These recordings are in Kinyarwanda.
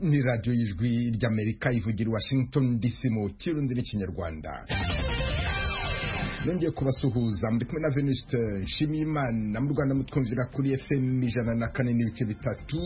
ni radiyo y'ijwi ry'amerika ivugira i washington dc mu kirundi n'ikinyarwanda nongeye kubasuhuza muri kumwe na veniste nshimiyimana mu rwanda mutwumvira kuri fm ijana na kane n'ibice bitatu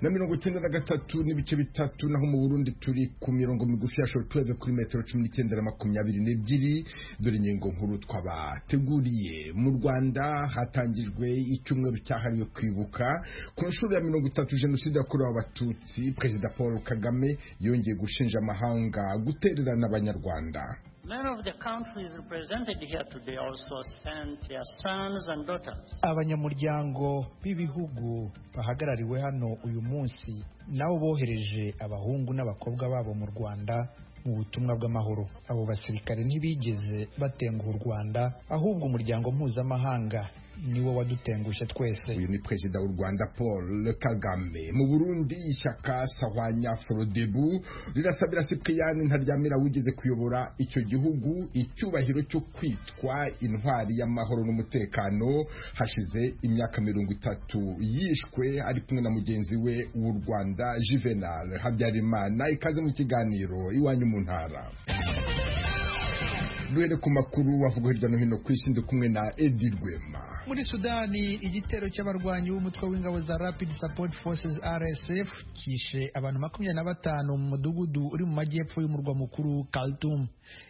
na mirongo icyenda na gatatu n'ibice bitatu naho mu burundi turi ku mirongo migufi ya shortweve kuri metero cumi n'icyenda na makumyabiri n'ebyiri dore ingingo nkuru twabateguriye mu rwanda hatangijwe icyumweru cyahariwe kwibuka ku nshuro ya mirongo itatu jenoside yakorewe abatutsi perezida paul kagame yongeye gushinja amahanga gutererana abanyarwanda Many of the countries represented here today also sent their sons and daughters. abanyamuryango b'ibihugu bahagarariwe hano uyu munsi nabo bohereje abahungu n'abakobwa babo mu rwanda mu butumwa bw'amahoro abo basirikare ntibigeze batenguha u rwanda ahubwo umuryango mpuzamahanga niwo wadutengushe twese uyu ni perezida w'u rwanda paul kagame mu burundi ishyaka sahwanya forodebu rirasabira sipiriyani ntaryamira wigeze kuyobora icyo gihugu icyubahiro cyo kwitwa intwari y'amahoro n'umutekano hashize imyaka mirongo itatu yishwe ari kumwe na mugenzi we w'u rwanda juvenal habyarimana ikaze mu kiganiro iwanyu mu ntara duhere ku makuru wavuga hirya no hino ku isi ndi kumwe na edi rwema muri sudani igitero cy'abarwanyi b'umutwe w'ingabo za rapid support forces rsf kishe abantu makumyabiri na batanu mu mudugudu uri mu majyepfo y'umurwa mukuru khartoum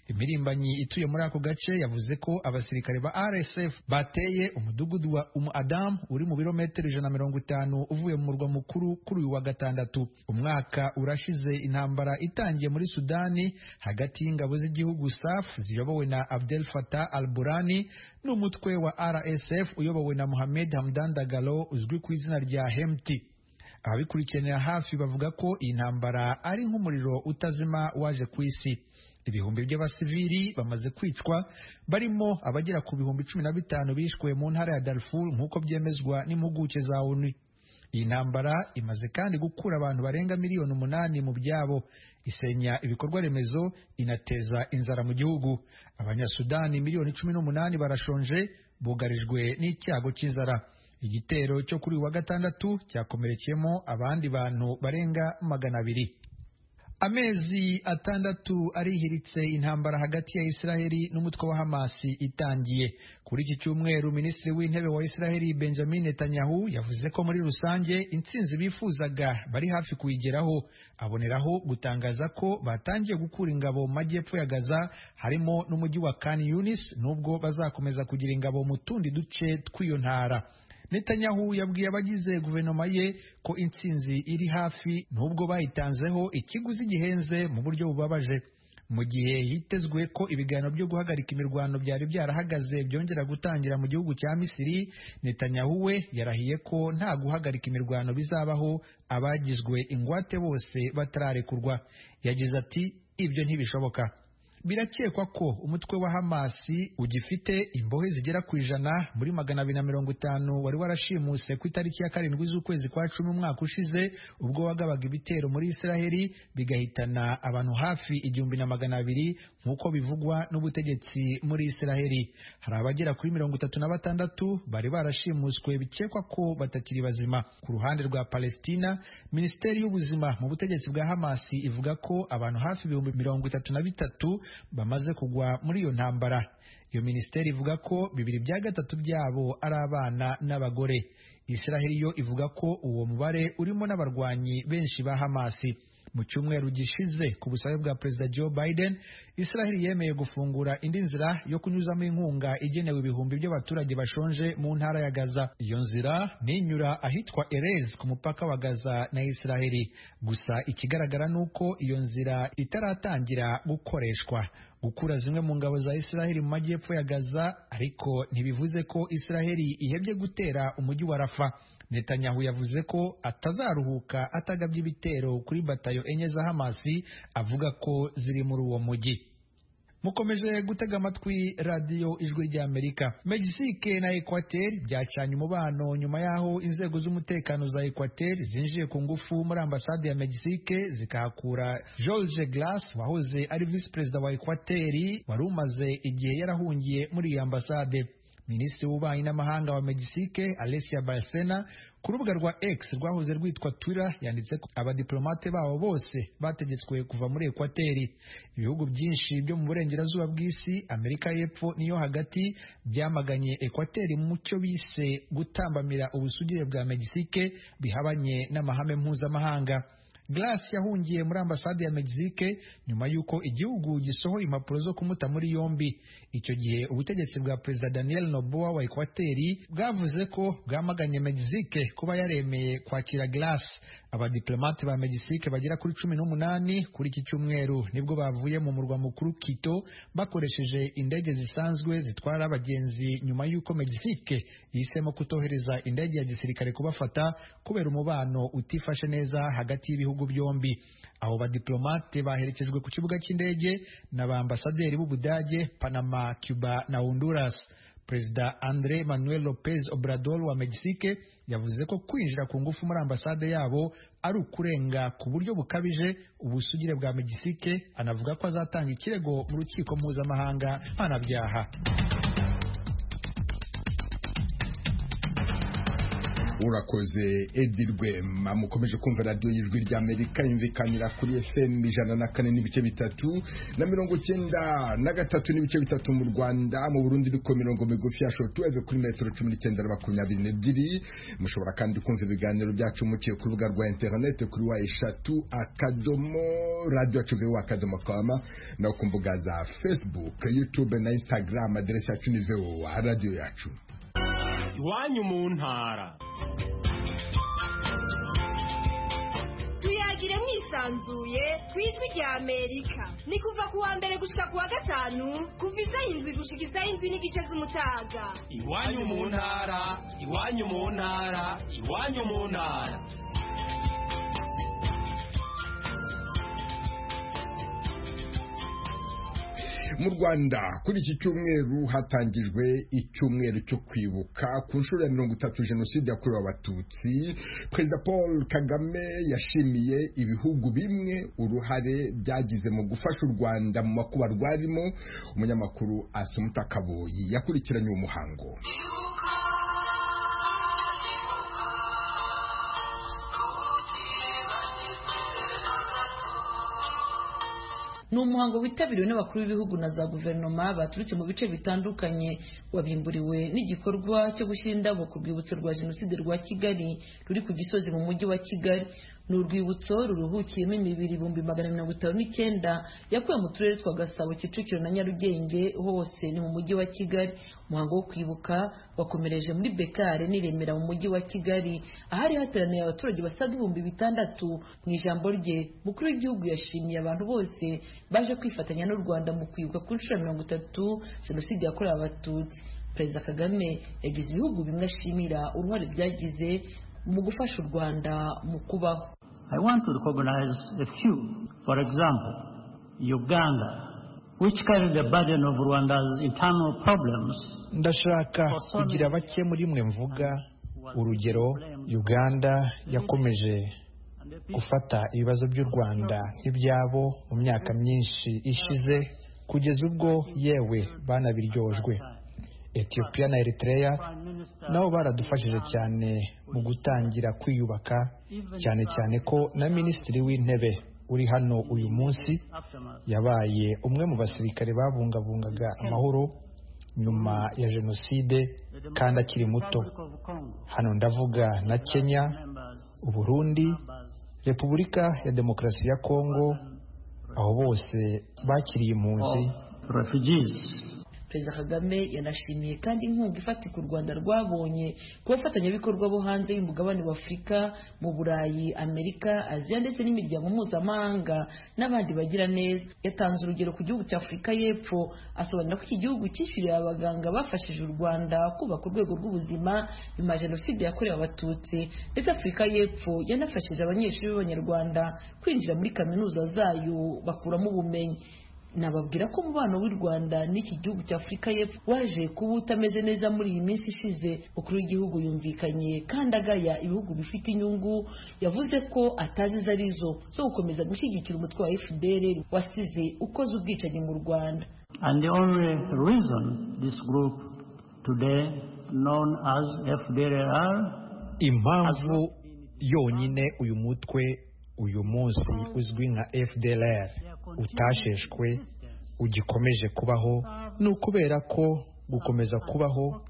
imirimbanyi ituye muri ako gace yavuze ko abasirikare ba rsf bateye umudugudu wa umu adamu uri mu birometero ijana na mirongo itanu uvuye mu murwa mukuru kuri uyu wa gatandatu umwaka urashize intambara itangiye muri sudani hagati y'ingabo z'igihugu saf ziyobowe na abdel fatah al burani n'umutwe wa rsf uyobowe na Mohamed Hamdan Dagalo uzwi ku izina rya Hemti ababikurikiranira hafi bavuga ko iyi ntambara ari nk'umuriro utazima waje ku isi ibihumbi by'abasivili bamaze kwicwa barimo abagera ku bihumbi cumi na bitanu bishwe mu ntara ya Darfur nk'uko byemezwa n'impuguke za ONU iyi ntambara imaze kandi gukura abantu barenga miliyoni umunani mu byabo isenya ibikorwa remezo inateza inzara mu gihugu abanyasudani miliyoni cumi n'umunani barashonje bugarijwe n'icyago cy'inzara igitero cyo kuri wa gatandatu cyakomerekeyemo abandi bantu barenga magana abiri amezi atandatu arihiritse intambara hagati ya isiraheli n'umutwe wa hamasi itangiye kuri iki cyumweru minisitiri w'intebe wa isiraheli benjamin netanyahu yavuze ko muri rusange intsinzi bifuzaga bari hafi kuyigeraho aboneraho gutangaza ko batangiye gukura ingabo mu majyepfo ya gaza harimo n'umujyi wa kan yunis n'ubwo bazakomeza kugira ingabo mu tundi duce tw'iyo ntara Netanyahu yabwiye abagize guverinoma ye ko intsinzi iri hafi n'ubwo bayitanzeho ikiguzi gihenze mu buryo bubabaje mu gihe hitezwe ko ibiganiro byo guhagarika imirwano byari byarahagaze byongera gutangira mu gihugu cya Misiri Netanyahu we yarahiye ko nta guhagarika imirwano bizabaho abagizwe ingwate bose batararekurwa yagize ati ibyo ntibishoboka birakekwa ko umutwe wa hamasi ugifite imbohe zigera ku ijana muri magana abiri na mirongo itanu wari warashimuse ku itariki ya karindwi z'ukwezi kwa cumi umwaka ushize ubwo wagabaga ibitero muri israheli bigahitana abantu hafi igihumbi na magana abiri nk'uko bivugwa n'ubutegetsi muri israheli hari abagera kuri mirongo itatu na batandatu bari barashimuswe bikekwa ko batakiri bazima ku ruhande rwa palestina minisiteri y'ubuzima mu butegetsi bwa hamasi ivuga ko abantu hafi ibihumbi mirongo itatu na bitatu bamaze kugwa muri iyo ntambara iyo minisiteri ivuga ko bibiri bya gatatu byabo ari abana n'abagore israheli yo ivuga ko uwo mubare urimo n'abarwanyi benshi ba hamasi mu cyumweru gishize ku busabe bwa perezida joe biden israheli yemeye gufungura indi nzira yo kunyuzamo inkunga igenewe ibihumbi by'abaturage bashonje mu ntara ya gaza iyo nzira ninyura ahitwa erez ku mupaka wa gaza na israheli gusa ikigaragara ni uko iyo nzira itaratangira gukoreshwa gukura zimwe mu ngabo za israheli mu majyepfo ya gaza ariko ntibivuze ko israheli ihebye gutera umujyi wa rafa Netanyahu yavuze ko atazaruhuka atagabye ibitero kuri batayo enye za Hamasi avuga ko ziri muri uwo mujyi mukomeje gutega amatwi radiyo ijwi rya amerika megisike na ekwateri byacanye umubano nyuma y'aho inzego z'umutekano za ekwateri zinjiye ku ngufu muri ambasade ya megisike zikahakura george glass wahoze ari visi perezida wa ekwateri wari umaze igihe yarahungiye muri iyo ambasade minisitiri w'ububanyi n'amahanga wa megisike alessia barcena ku rubuga rwa x rwahoze rwitwa twitter yanditse ko abadiplomate babo bose bategetswe kuva muri ekwateri ibihugu byinshi byo mu burengerazuba bw'isi amerika y'epfo n'iyo hagati byamaganye ekwateri mu cyo bise gutambamira ubusugire bwa megisike bihabanye n'amahame mpuzamahanga Grace yahungiye muri ambasade ya Mexique nyuma y'uko igihugu gisohoye impapuro zo kumuta muri yombi. Icyo gihe ubutegetsi bwa Perezida Daniel Noboa wa Ekwateri bwavuze ko bwamaganye Mexique kuba yaremeye kwakira Grace. Abadiplomate ba Mexique bagera kuri cumi n'umunani kuri iki cyumweru nibwo bavuye mu murwa mukuru Quito bakoresheje indege zisanzwe zitwara abagenzi nyuma y'uko Mexique yihisemo kutohereza indege ya gisirikare kubafata kubera umubano utifashe neza hagati y'ibihugu bihugu byombi abo badiplomate baherekejwe ku kibuga cy'indege na ba ambasaderi b'ubudage panama cuba na honduras perezida andre manuel lopez obrador wa mexique yavuze ko kwinjira ku ngufu muri ambasade yabo ari ukurenga ku buryo bukabije ubusugire bwa mexique anavuga ko azatanga ikirego mu rukiko mpuzamahanga mpanabyaha urakoze edirwema mukomeje kumva radiyo y'ijwi ry'amerika yumvikanira kuri fm ijana na kane n'ibice bitatu na mirongo cyenda na gatatu n'ibice bitatu mu rwanda mu burundi iriko mirongo migufi ya shotuweve kuri metero cumi n'icyenda na makumyabiri n'ebyiri mushobora kandi kumva ibiganiro byacu muciye ku rubuga rwa interinete kuri wa eshatu akadomo radiyo acuveho akadomo kama no ku mbuga za facebook youtube na instagram aderesi yacu ni voa radiyo yacu iwanyu mu ntara tuyagire mwisanzuye ku ijwi rya amerika ni kuva ku wa mbere gushika ku wa gatanu kuva izaho indwi gushika izaho indwi n'igice z'umutaga iwanyu mu ntara iwanyu mu ntara iwanyu mu ntara mu rwanda kuri iki cyumweru hatangijwe icyumweru cyo kwibuka ku nshuro ya mirongo itatu jenoside yakorewe abatutsi perezida paul kagame yashimiye ibihugu bimwe uruhare byagize mu gufasha u rwanda mu makuba rwarimo umunyamakuru asumuta kaboyi yakurikiranye uwo muhango ni umuhango witabiriwe n'abakuru b'ibihugu na za guverinoma baturutse mu bice bitandukanye wabimburiwe n'igikorwa cyo gushyira indabo ku rwibutso rwa jenoside rwa kigali ruri ku gisozi mu mujyi wa kigali ni urwibutso ruruhukiyemo imibiri ibihumbi magana mirongo itanu n'icyenda yakuwe mu turere twa gasabo kicukiro na nyarugenge hose ni mu mujyi wa kigali umuhango wo kwibuka wakomereje muri bekare n'iremera mu mujyi wa kigali ahari hateraniye abaturage basaga ibihumbi bitandatu mu ijambo rye mukuru w'igihugu yashimiye abantu bose baje kwifatanya n'u rwanda mu kwibuka ku nshuro ya mirongo itatu jenoside yakorewe abatutsi perezida kagame yagize ibihugu bimwe ashimira uruhare byagize mu gufasha u rwanda mu kubaho i want to recognize a few for example uganda which carried the burden of rwanda's internal problems ndashaka kugira bake muri mwe mvuga urugero uganda yakomeje gufata ibibazo by'u rwanda nk'ibyabo mu myaka myinshi ishize kugeza ubwo yewe banabiryojwe etiyopiya na eritrea nabo baradufashije cyane mu gutangira kwiyubaka cyane cyane ko na minisitiri w'intebe uri hano uyu munsi yabaye umwe mu basirikare babungabungaga amahoro nyuma ya jenoside kandi akiri muto hano ndavuga na kenya uburundi repubulika ya demokarasi ya kongo aho bose bakiriye impunzi perezida kagame yanashimiye kandi inkunga ifatika u rwanda rwabonye ku bafatanyabikorwa bo hanze y'umugabane w'afurika mu burayi amerika aziya ndetse n'imiryango mpuzamahanga n'abandi bagira neza yatanze urugero ku gihugu cya afurika y'epfo asobanura ko iki gihugu cyishyuriye abaganga bafashije u rwanda kubaka urwego rw'ubuzima nyuma jenoside yakorewe abatutsi ndetse afurika y'epfo yanafashije abanyeshuri b'abanyarwanda kwinjira muri kaminuza zayo bakuramo ubumenyi nababwira ko umubano w'u rwanda n'iki gihugu cya afurika y'epfo waje kuba utameze neza muri iyi minsi ishize umukuru w'igihugu yumvikanye kandi agaya ibihugu bifite inyungu yavuze ko atazi izo arizo zo gukomeza gushyigikira umutwe wa fdr wasize ukoze ubwicanyi mu rwanda and the only reason this group today known as FDLR impamvu yonyine uyu mutwe uyu munsi uzwi nka fdlr utasheshwe ugikomeje kubaho ni ukubera ko gukomeza kubaho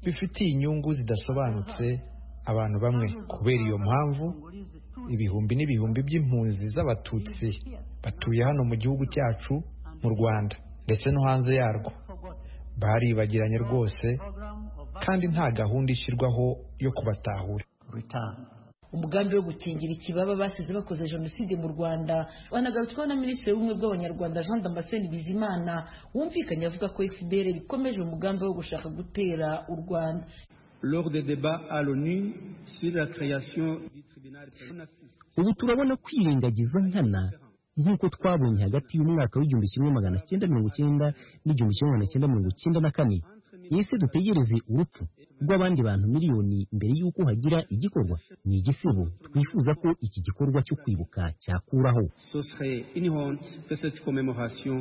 bifitiye inyungu zidasobanutse abantu bamwe kubera iyo mpamvu ibihumbi n'ibihumbi by'impunzi z'abatutsi batuye hano mu gihugu cyacu mu rwanda ndetse no hanze yarwo baribagiranye rwose kandi nta gahunda ishyirwaho yo kubatahura return. umugambi wo gukingira ikibaba basize bakoze jenoside mu rwanda banagarutsweho na minisitiri w'ubumwe bw'abanyarwanda jean damascene bizimana wumvikanye avuga ko fpr ikomeje umugambi wo gushaka gutera u rwanda lors des débats à l'ONU sur la création du tribunal ubu turabona kwirengagiza nkana nk'uko twabonye hagati y'umwaka w'igihumbi kimwe magana cyenda mirongo icyenda n'igihumbi kimwe magana cyenda mirongo icyenda na kane ese dutegereze urupfu rw'abandi bantu miliyoni mbere y'uko hagira igikorwa ni igisibo twifuza ko iki gikorwa cyo kwibuka cyakuraho Ce serait une honte que cette commémoration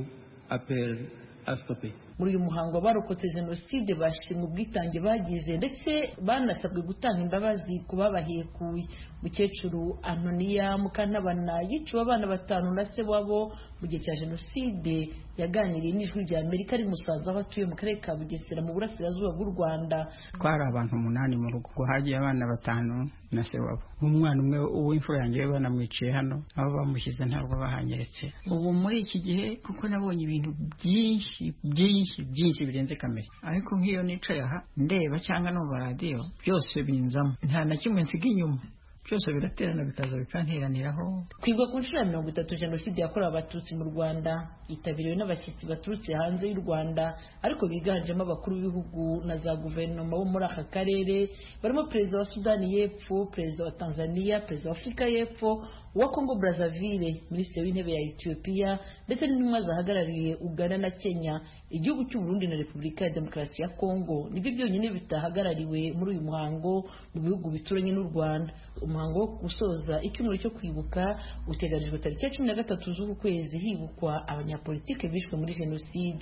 appelle à stopper. muri uyu muhango abarokotse jenoside bashimwe ubwitange bagize ndetse banasabwe gutanga imbabazi ku babahekuye mukecuru antoniya mukantabana yiciwe abana batanu na se wabo mu gihe cya jenoside yaganiriye n'ijwi rya amerika ari musanze aho atuye mu karere ka bugesera mu burasirazuba bw'u rwanda twari abantu umunani mu rugo ubwo hagiye abana batanu na se wabo umwana umwe w'imfura yanjye we banamwiciye hano aho bamushyize ntabwo bahanyeretse ubu muri iki gihe kuko nabonye ibintu byinshi byinshi byinshi birenze kamere ariko nk'iyo nicaye aha ndeba cyangwa no mu maradiyo byose binzamo nta na kimwe nsiga inyuma byose biraterana bikaza bikanteraniraho kwigwa ku nshuro ya mirongo itatu jenoside yakorewe abatutsi mu rwanda yitabiriwe n'abashyitsi baturutse hanze y'u rwanda ariko biganjemo abakuru b'ibihugu na za guverinoma bo muri aka karere barimo perezida wa sudani y'epfo perezida wa tanzania perezida wa afurika y'epfo uwa kongo brazzaville minisitiri w'intebe ya etiyopiya ndetse n'intumwa zahagarariye uganda na kenya igihugu cy'uburundi na repubulika ya demokarasi ya kongo nibyo byonyine bitahagarariwe muri uyu muhango mu bihugu bituranye n'u rwanda umuhango wo gusoza icyumweru cyo kwibuka uteganijwe tariki ya cumi na gatatu z'uku kwezi hibukwa abanyapolitike bishwe muri jenoside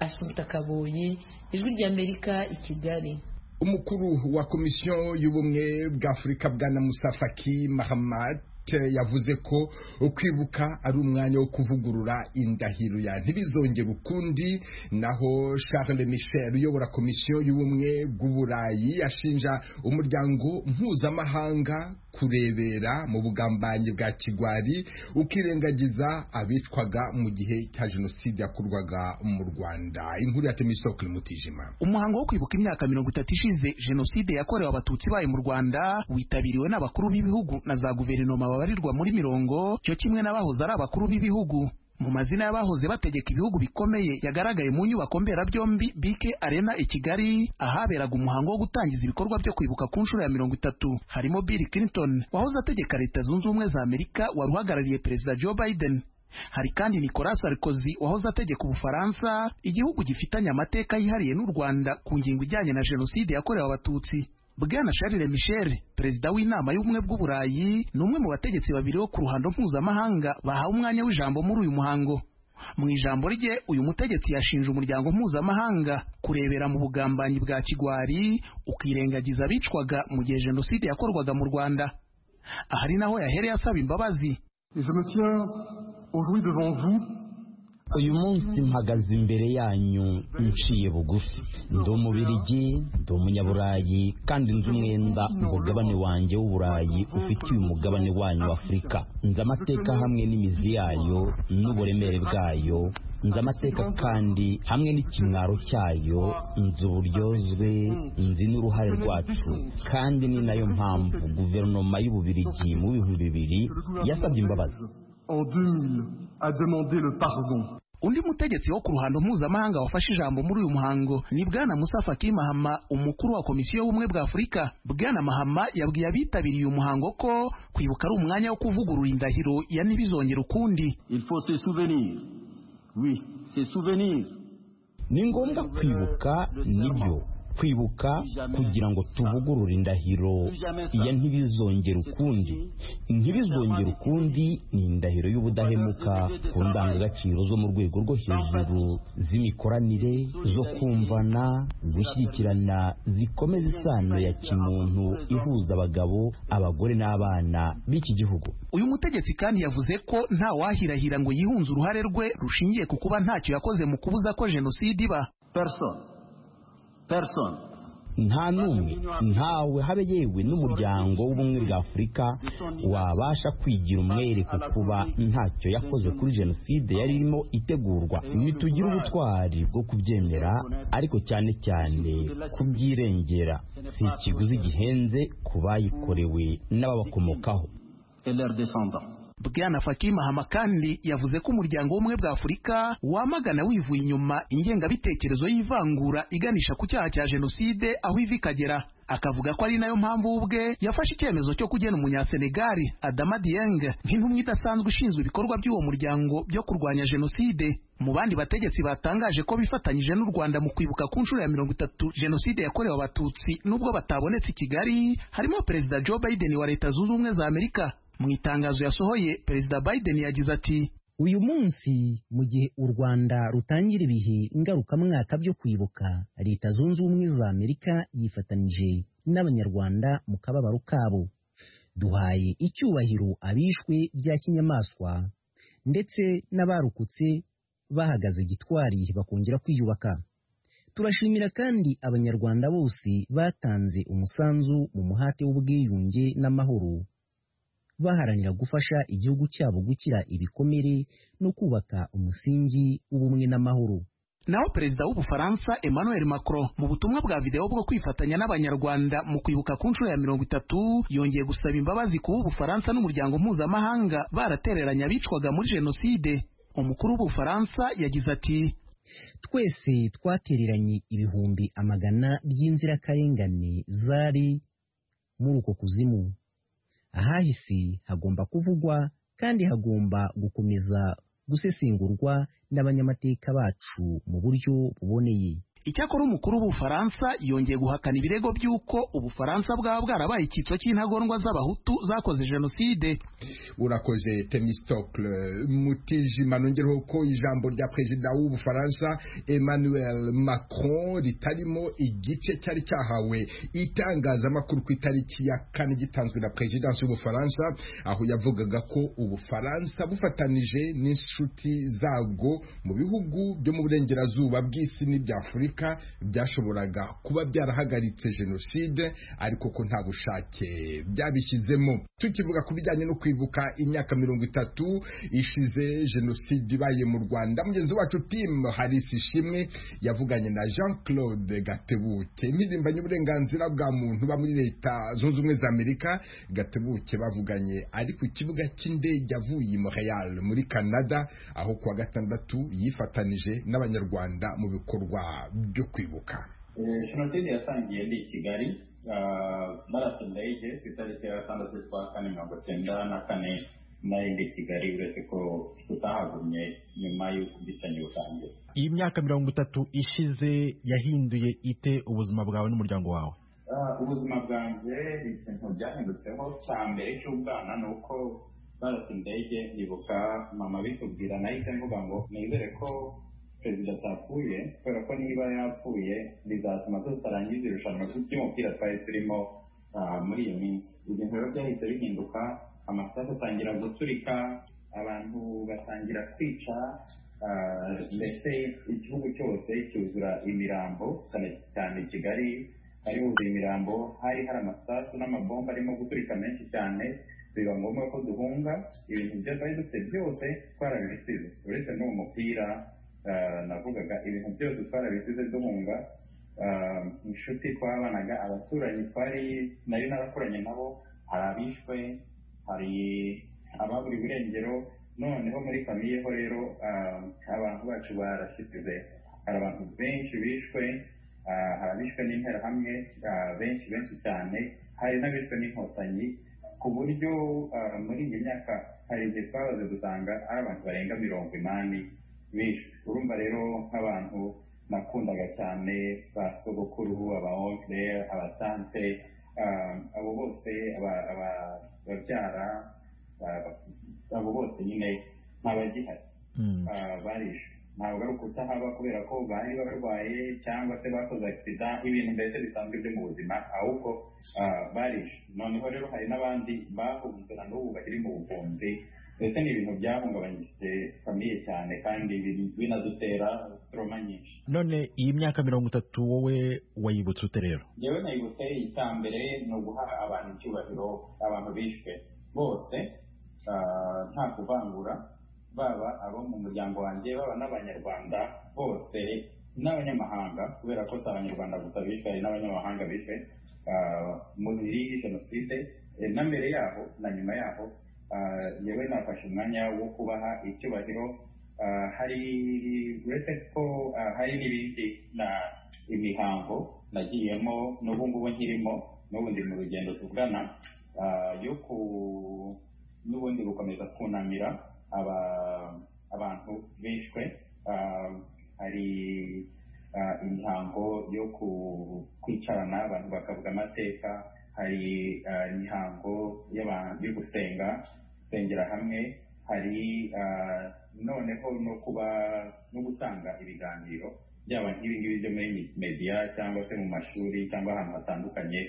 asumta kaboye ijwi ry'amerika i kigali umukuru wa komisiyo y'ubumwe bwa afurika bwana musafaki mahamad yavuze ko kwibuka ari umwanya wo kuvugurura indahiro ya ntibizongere ukundi naho Charles Michel uyobora komisiyo y'ubumwe bw'uburayi yashinja umuryango mpuzamahanga kurebera mu bugambanyi bwa kigwari ukirengagiza abicwaga mu gihe cya jenoside yakorwaga mu rwanda inkuru ya temisoko mutijima umuhango wo kwibuka imyaka mirongo itatu ishize jenoside yakorewe abatutsi bayo mu rwanda witabiriwe n'abakuru b'ibihugu na za guverinoma babarirwa muri mirongo cyo kimwe n'abahoze ari abakuru b'ibihugu mu mazina y'abahoze bategeka ibihugu bikomeye yagaragaye mu nyubako mberabyombi BK Arena i Kigali ahaberaga umuhango wo gutangiza ibikorwa byo kwibuka ku nshuro ya mirongo itatu harimo Bill Clinton wahoze ategeka leta zunze ubumwe za Amerika wari uhagarariye perezida Joe Biden hari kandi Nicolas Sarkozy wahoze ategeka Ubufaransa igihugu gifitanye amateka yihariye n'u Rwanda ku ngingo ijyanye na jenoside yakorewe abatutsi Bwana Charles Michel perezida w'inama y'ubumwe bw'uburayi ni umwe mu bategetsi babiri bo ku ruhando mpuzamahanga bahawe umwanya w'ijambo muri uyu muhango mu ijambo rye uyu mutegetsi yashinje umuryango mpuzamahanga kurebera mu bugambanyi bwa kigwari ukirengagiza abicwaga mu gihe jenoside yakorwaga mu Rwanda ahari naho yahereye asaba imbabazi uyu munsi mpagaze imbere yanyu nciye bugufi ndi umubirigi ndi umunyaburayi kandi nzi umwenda umugabane wanjye w'uburayi ufitiye umugabane wanyu w'afurika nzi amateka hamwe n'imizi yayo n'uburemere bwayo nzi amateka kandi hamwe n'ikimwaro cyayo nzi uburyozwe nzi n'uruhare rwacu kandi ni nayo mpamvu guverinoma y'ububirigi mu bihumbi bibiri yasabye imbabazi en 2000 a demandé le pardon. undi mutegetsi wo ku ruhando mpuzamahanga wafashe ijambo muri uyu muhango ni bwana musa faki mahama umukuru wa komisiyo y'ubumwe bwa afurika bwana mahama yabwiye abitabiriye uyu muhango ko kwibuka ari umwanya wo kuvugurura indahiro ya ntibizongere ukundi Il faut se souvenir. Oui, se souvenir. ni ngombwa kwibuka nibyo kwibuka kugira ngo tuvugurure indahiro iya ntibizongere ukundi ntibizongere ukundi ni indahiro y'ubudahemuka ku ndangagaciro zo mu rwego rwo hejuru z'imikoranire zo kumvana gushyigikirana zikomeza isano ya kimuntu ihuza abagabo abagore n'abana b'iki gihugu uyu mutegetsi kandi yavuze ko nta wahirahira ngo yihunze uruhare rwe rushingiye ku kuba ntacyo yakoze mu kubuza ko jenoside iba nta n'umwe ntawe habe yewe n'umuryango w'ubumwe bwa afurika wabasha kwigira umwere ku kuba ntacyo yakoze kuri jenoside yari irimo itegurwa ntitugire ubutwari bwo kubyemera ariko cyane cyane kubyirengera si ikiguzi gihenze ku bayikorewe n'ababakomokaho bwana fatima hama kandi yavuze ko umuryango w'ubumwe bwa afurika wamagana wivuye inyuma ingengabitekerezo y'ivangura iganisha ku cyaha cya jenoside aho iva ikagera akavuga ko ari nayo mpamvu we ubwe yafashe icyemezo cyo kugena umunyasenegali adama dieng nk'intumwa idasanzwe ishinzwe ibikorwa by'uwo muryango byo kurwanya jenoside mu bandi bategetsi batangaje ko bifatanyije n'u rwanda mu kwibuka ku nshuro ya mirongo itatu jenoside yakorewe abatutsi n'ubwo batabonetse i kigali harimo perezida joe biden wa leta zunze ubumwe za amerika mu itangazo yasohoye perezida biden yagize ati uyu munsi mu gihe u rwanda rutangira ibihe ngarukamwaka byo kwibuka leta zunze ubumwe za amerika yifatanije n'abanyarwanda mu kababaro kabo duhaye icyubahiro abishwe bya kinyamaswa ndetse n'abarokotse bahagaze gitwari bakongera kwiyubaka turashimira kandi abanyarwanda bose batanze umusanzu mu muhate w'ubwiyunge n'amahoro baharanira gufasha igihugu cyabo gukira ibikomere no kubaka umusingi w'ubumwe n'amahoro naho perezida w'ubufaransa emmanuel macron mu butumwa bwa videwo bwo kwifatanya n'abanyarwanda mu kwibuka ku nshuro ya mirongo itatu yongeye gusaba imbabazi kuba ubufaransa n'umuryango mpuzamahanga baratereranye abicwaga muri jenoside umukuru w'ubufaransa yagize ati twese twatereranye ibihumbi amagana by'inzirakarengane zari muri uko kuzimu ahahise hagomba kuvugwa kandi hagomba gukomeza gusesengurwa n'abanyamateka bacu mu buryo buboneye icyakora umukuru w'ubufaransa yongeye guhakana ibirego by'uko ubufaransa bwaba bwarabaye icyitso cy'intagondwa z'abahutu zakoze jenoside urakoze temistokle mutijima nongereho ko ijambo rya perezida w'ubufaransa emmanuel macron ritarimo igice cyari cyahawe itangazamakuru ku itariki ya kane gitanzwe na perezidansi y'ubufaransa aho yavugaga ko ubufaransa bufatanije n'inshuti zabwo mu bihugu byo mu burengerazuba bw'isi n'ibya afurika byashoboraga kuba byarahagaritse jenoside ariko ko nta bushake byabishyizemo tukivuga ku bijyanye no kwibuka imyaka mirongo itatu ishize jenoside ibaye mu rwanda mugenzi wacu timu harisi ishimwe yavuganye na jean claude gatebuke impirimbanyi uburenganzira bwa muntu uba muri leta zunze ubumwe za amerika gatebuke bavuganye ari ku kibuga cy'indege avuye i montreal muri canada aho kuwa gatandatu yifatanije n'abanyarwanda mu bikorwa byo kwibuka jenoside yatangiye ndi i kigali marato ndege ku itariki ya gatandatu z'ukwa kane mirongo cyenda na kane nari ndi i kigali uretse ko tutahagumye nyuma y'uko ubwicanyi butangira iyi myaka mirongo itatu ishize yahinduye ite ubuzima bwawe n'umuryango wawe ubuzima bwanjye ikintu byahindutseho cya mbere cy'ubwana ni uko marato ndege ndibuka mama bitubwira nahise mvuga ngo nizere ko perezida atapfuye kubera ko niba yapfuye bizatuma tutarangiza irushanwa ry'umupira twari turimo muri iyo minsi ibintu rero byahise bihinduka amasaha atangira guturika abantu batangira kwica ndetse igihugu cyose cyuzura imirambo cyane cyane kigali hari huzuye imirambo hari hari amasasu n'amabomba arimo guturika menshi cyane biba ngombwa ko duhunga ibintu byo twari dufite byose twarabisize uretse n'uwo mupira navugaga ibintu byose twarabisize duhunga inshuti twabanaga abaturanyi twari nari narakoranye nabo hari abishwe hari ababura iburengero noneho muri famiye ho rero abantu bacu barashyize hari abantu benshi bishwe hari abishwe n'interahamwe benshi benshi cyane hari n'abishwe n'inkotanyi ku buryo muri iyi myaka hari igihe twabaze gusanga ari abantu barenga mirongo inani urumva rero nk'abantu nakundaga cyane ba sogokuru aba onkire abatante ah, abo bose aba- aba- babyara aba- abo bose nyine ntabagihari Ah, barishe ntabwo ari ukutahaba kubera ko bari barwaye cyangwa se bakoze agisida ibintu mbese bisanzwe byo mu buzima ahubwo ah, barishe noneho rero hari n'abandi bahunze na n'ubu bakiri mu buhunzi mbese ni ibintu byahungabanyije famiye cyane kandi biri- binadutera toroma nyinshi none iyi myaka mirongo itatu wowe wayibutse ute rero njyewe nayibutse icyambere ni uguha abantu icyubahiro abantu bishwe bose ah, nta kuvangura baba abo mu muryango wanjye baba n'abanyarwanda bose n'abanyamahanga kubera ko si abanyarwanda gusa bishwe hari n'abanyamahanga bishwe ah, muri jenoside Eh, na mbere yaho na nyuma yaho ah, yewe nafashe umwanya wo kubaha icyubahiro Ah, hari uretse ko ah, hari n'ibindi na imihango nagiyemo n'ubu ngubu nkirimo n'ubu ndi mu rugendo tugana ah, yo ku n'ubundi gukomeza kunamira aba- abantu bishwe Ah, hari ah, imihango yo ku- kwicarana abantu bakavuga amateka hari ah, imihango y'abantu- yo gusenga gusengera hamwe hari ah, noneho no kuba no gutanga ibiganiro byaba nk'ibingibi byo muri media cyangwa se mu mashuri cyangwa ahantu hatandukanye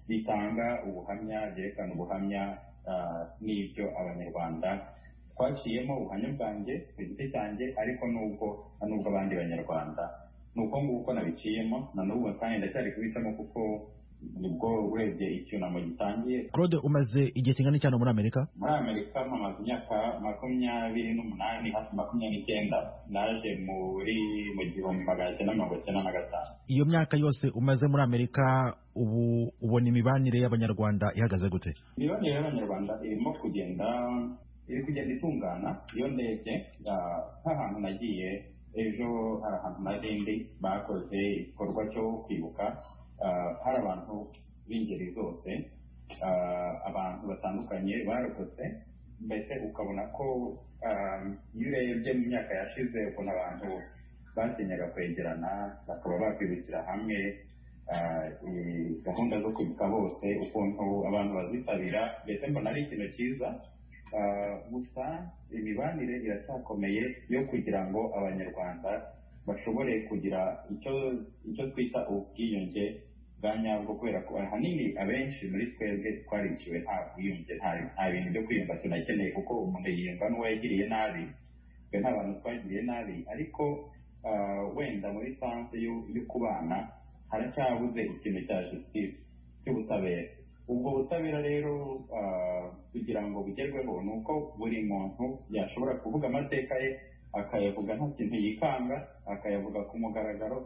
bitanga ubuhamya byerekana ubuhamya ah, n'ibyo abanyarwanda twaciyemo ubuhamya bwanjye ku giti cyanjye ariko n'ubwo n'ubwo abandi banyarwanda ni uko nguko uko nabiciyemo na n'ubu kandi ndacyari kubicamo kuko nibwo urebye icyunamo gitangiye claude umaze igihe kingana cyane muri amerika muri amerika mpamaze imyaka makumyabiri n'umunani hafi makumyabiri n'icyenda naje muri mu gihumbi magana cyenda mirongo icyenda na gatanu iyo myaka yose umaze muri amerika ubu ubona imibanire y'abanyarwanda ihagaze gute imibanire y'abanyarwanda irimo kugenda iri kugenda itungana iyo ndebye ah, nk'ahantu nagiye ejo hari ahantu na rindi bakoze igikorwa cyo kwibuka ah, hari abantu b'ingeri zose ah, abantu batandukanye barokotse mbese ukabona ko ah, iyo urebye mu myaka yashize ukuntu abantu batinyaga kwegerana bakaba bakwibukira hamwe ah, i- gahunda zo kwibuka bose ukuntu abantu bazitabira mbese mbona ari ikintu cyiza Ah, gusa imibanire iracyakomeye yo kugira ngo abanyarwanda bashobore kugira icyo icyo twita ubwiyunge bwa nyabwo kubera ko ahanini abenshi muri twebwe twariciwe nta bwiyunge nta- nta bintu byo kwiyumva tunakeneye kuko umuntu yiyumva n'uwo yagiriye nabi twe nta bantu twagiriye nabi ariko ah, wenda muri sanse yo yo kubana haracyabuze ikintu cya justice cy'ubutabera ubwo butabera rero ah, kugira ngo bugerweho ni uko buri muntu yashobora kuvuga amateka ye akayavuga nta kintu yikanga akayavuga ku mugaragaro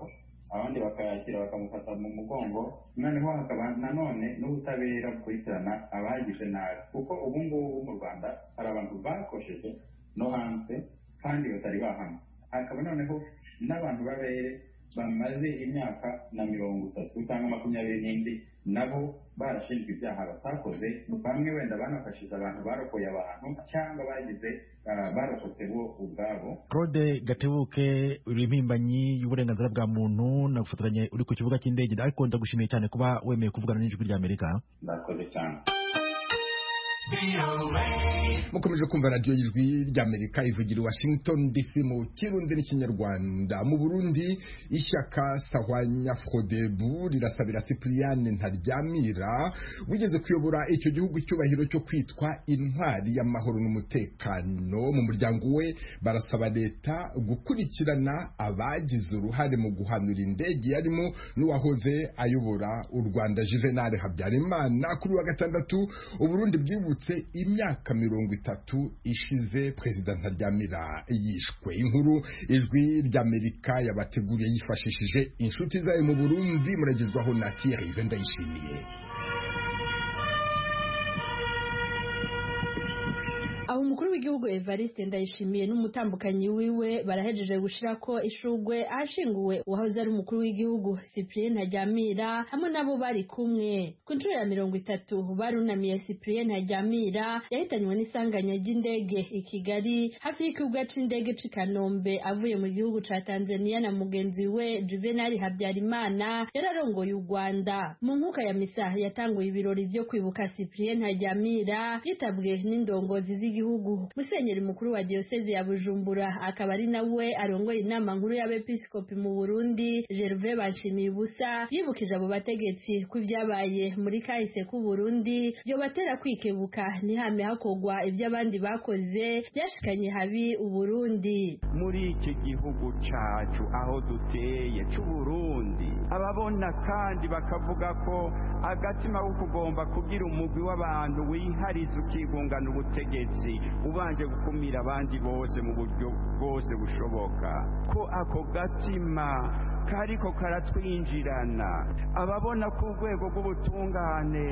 abandi bakayakira bakamufata mu mugongo noneho hakaba nanone n'ubutabera bukurikirana abagize nabi kuko ubu ngubu mu rwanda hari abantu bakosheje no hanze kandi batari bahamwe hakaba noneho n'abantu b'abere bamaze imyaka na mirongo itatu cyangwa makumyabiri n'indi nabo barashinjwa ibyaha batakoze bamwe wenda banafashije abantu barokoye abantu cyangwa bagize ah, barokotse bo ubwabo claude gatebuke uri impirimbanyi y'uburenganzira bwa muntu nagufotoranye uri ku kibuga cy'indege ariko ndagushimiye cyane kuba wemeye kuvugana n'ijwi rya amerika murakoze cyane mukomeje kumva radiyo y'ijwi ry'amerika ivugira i washington dc mu kirundi n'ikinyarwanda mu burundi ishyaka sahwanya frodebu rirasabira sipiriyane ntaryamira wigeze kuyobora icyo gihugu icyubahiro cyo kwitwa intwari y'amahoro n'umutekano mu muryango we barasaba leta gukurikirana abagize uruhare mu guhanura indege yarimo n'uwahoze ayobora u rwanda juvenal habyarimana kuri uyu wa gatandatu uburundi bwibutse imyaka mirongo itatu ishize perezida ntaryamira yishwe inkuru ijwi ry'amerika yabateguriye yifashishije inshuti zayo mu burundi muragezwaho na tiyerive ndayishimiye aho umukuru w'igihugu evariste ndayishimiye n'umutambukanyi wiwe barahejeje gushira ko ishugwe ahashinguwe uwahoze ari umukuru w'igihugu cyprien ntajyamira hamwe n'abo bari kumwe ku nshuro ya mirongo itatu barunamiye cyprien ntajyamira yahitanywe n'isanganya ry'indege i kigali hafi y'ikibuga c'indege c'i kanombe avuye mu gihugu ca tanzania na mugenzi we juvenali habyarimana yari arongoye u rwanda mu nkuka ya misa yatanguye ibirori vyo kwibuka cyprien ntajyamira yitabwe n'indongozi z'igihugu musenyeri mukuru wa diyoseze ya bujumbura akaba ari nawe arongoye inama nkuru y'abepiskopi mu burundi gerve banshimiye ubusa yibukije abo bategetsi ko ibyabaye muri kahise k'u burundi yobatera kwikebuka ntihame hakogwa ibyo abandi bakoze byashikanye habi uburundi muri iki gihugu cacu aho duteye c'uburundi ababona kandi bakavuga ko agatima ko kugomba kugira umugwi w'abantu wihariza ukigungana ubutegetsi ubanje gukumira abandi bose mu buryo bwose bushoboka ko ako gatima kariko karatwinjirana ababona ko urwego rw'ubutungane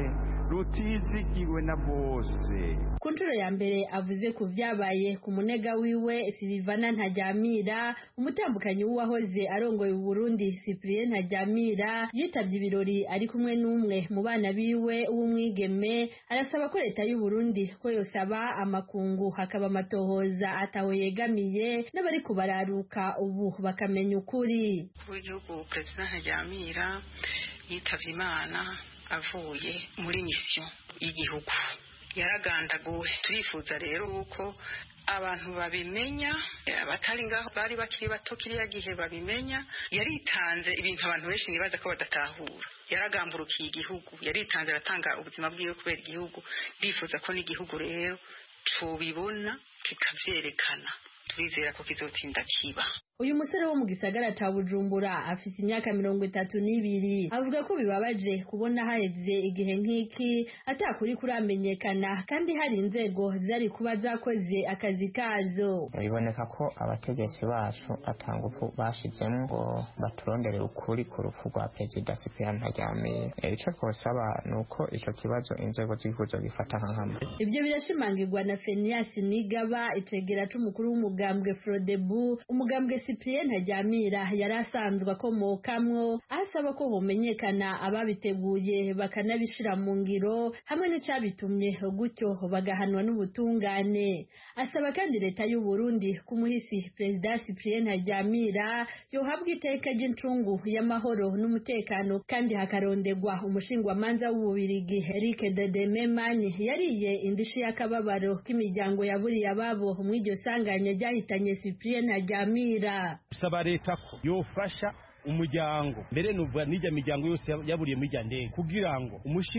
rutizigiwe na bose ku nshuro ya mbere avuze ku vyabaye ku munega wiwe silivana ntajyamira umutambukanyi w'uwahoze arongoye uburundi cyprien ntajyamira yitavye ibirori ari kumwe n'umwe mu bana biwe w'umwigeme arasaba ko leta y'uburundi ko yosaba amakungu hakaba amatohoza ataho yegamiye n'abari kubararuka ubu bakamenya ukuri w'igihugu perezida ntajyamira yitabye imana avuye muri misiyo y'igihugu yaragandaguwe turifuza rero ko abantu babimenya abatari ngaho bari bakiri bato kiriya gihe babimenya yaritanze ibintu abantu benshi ntibaza ko badatahura yaragamburukiye igihugu yaritanze aratanga ubuzima bwiwe kubera igihugu ndifuza ko n'igihugu rero tubibona kikabyerekana turizera ko kizotinda kiba uyu musore wo mu gisagara ca bujumbura afise imyaka mirongo itatu n'ibiri avuga ko bibabaje kubona haheze igihe nk'iki atakuri kuramenyekana kandi hari inzego zari kuba zakoze akazi kazo biboneka ko abategetsi bacu atangufu bashizemo ngo baturondere ukuri ku rupfu rwa perezida sipiyani ntaryamiye ico twosaba ni uko ico kibazo inzego z'igihugu zogifata nk'ahamwe ivyo birashimangirwa na feniyasi nigaba icegera c'umukuru w'umugambwe frodebu umugambwe cyprien ntajyamira yari asanzwe akomokamwo asaba ko homenyekana ababiteguye bakanabishira mu ngiro hamwe n'icyabitumye gutyo bagahanwa n'ubutungane asaba kandi leta y'u Burundi kumuhisi perezida cyprien ntajyamira yohabwa iteka ry'incungu y'amahoro n'umutekano kandi hakarondegwa umushingwamanza w'ububirigi Eric Dedememani yariye indishi y'akababaro k'imiryango yaburiye ababo mu iryo sanganya ryahitanye cyprien ntajyamira gusaba leta ko yofasha umuryango mbere nuvuga n'ijya miryango yose yaburiye muri ijya ndege kugira ngo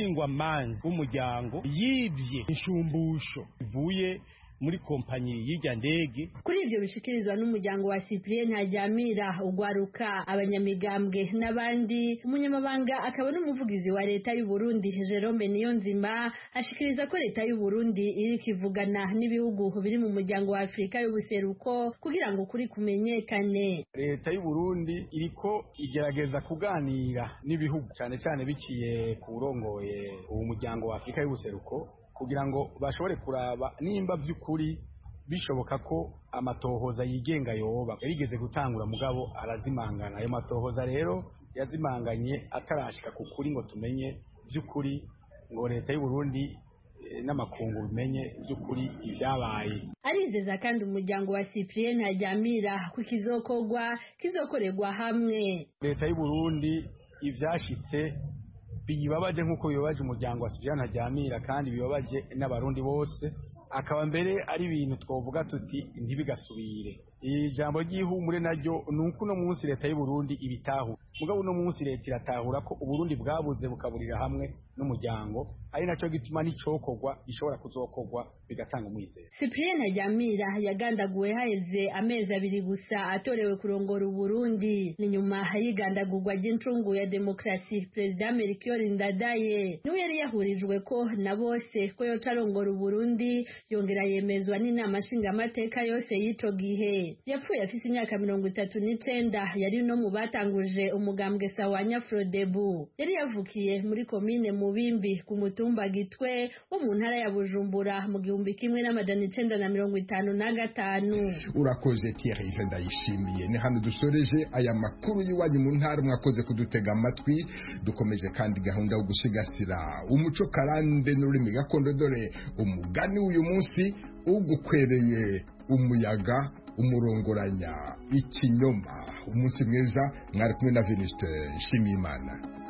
umushingwamanzi w'umuryango yibye inshumbusho ivuye muri kompanyi y'ijya ndege kuri ibyo bishikirizwa n'umuryango wa cyprien ntajyamira ugwaruka abanyamigambwe n'abandi umunyamabanga akaba n'umuvugizi wa leta y'u Burundi Jerome Niyonzima ashikiriza ko leta y'u Burundi iri kivugana n'ibihugu biri mu muryango wa Afurika y'ubuseruko kugira ngo kuri kumenyekane leta y'u Burundi iriko igerageza kuganira n'ibihugu cyane cyane biciye ku burongoye uwo muryango wa Afurika y'ubuseruko kugira ngo bashobore kuraba nimba by'ukuri bishoboka ko amatohoza yigenga yoba yarigeze gutangura mugabo arazimangana ayo matohoza rero yazimanganye atarashika ku kuri ngo tumenye by'ukuri ngo leta y'u Burundi n'amakungu bimenye by'ukuri ibyabaye arizeza kandi umuryango wa cyprien ntajyamira ku kizokogwa kizokorerwa hamwe leta y'u Burundi ibyashitse bibabaje nk'uko bibabaje umuryango wa sujana ntajyamira kandi bibabaje n'abarundi bose akaba mbere ari ibintu twavuga tuti ntibigasubire iri jambo ry'ihumure naryo ni uko uno munsi leta y'u Burundi ibitahura mugabo uno munsi leta iratahura ko uburundi bwabuze bukaburira hamwe n'umuryango ari nacyo gituma n'icokorwa gishobora kuzokorwa bigatanga umwizero cyprien ntajyamira yagandaguwe haheze amezi abiri gusa atorewe kurongora uburundi ni nyuma y'igandagurwa ry'incungu ya demokarasi perezida melchior ndadaye niwe yari yahurijwe ko na bose ko yoca arongora uburundi yongera yemezwa n'inama nshingamateka yose y'ico gihe yapfuye afite imyaka mirongo itatu n'icenda yari no mu batanguje umugambwe sawanya frodebu yari yavukiye muri komine mubimbi ku mutumba gitwe wo mu ntara ya bujumbura mu gihumbi kimwe n'amajana icenda na mirongo itanu na gatanu urakoze Thierry je ndayishimiye ni hano dusoreje aya makuru y'iwanyu mu ntara mwakoze kudutega amatwi dukomeje kandi gahunda yo gusigasira umuco karande n'ururimi gakondo dore umugani w'uyu munsi ugukwereye umuyaga umurongoranya ikinyoma umunsi mwiza mwari kumwe na Venuste Nshimiyimana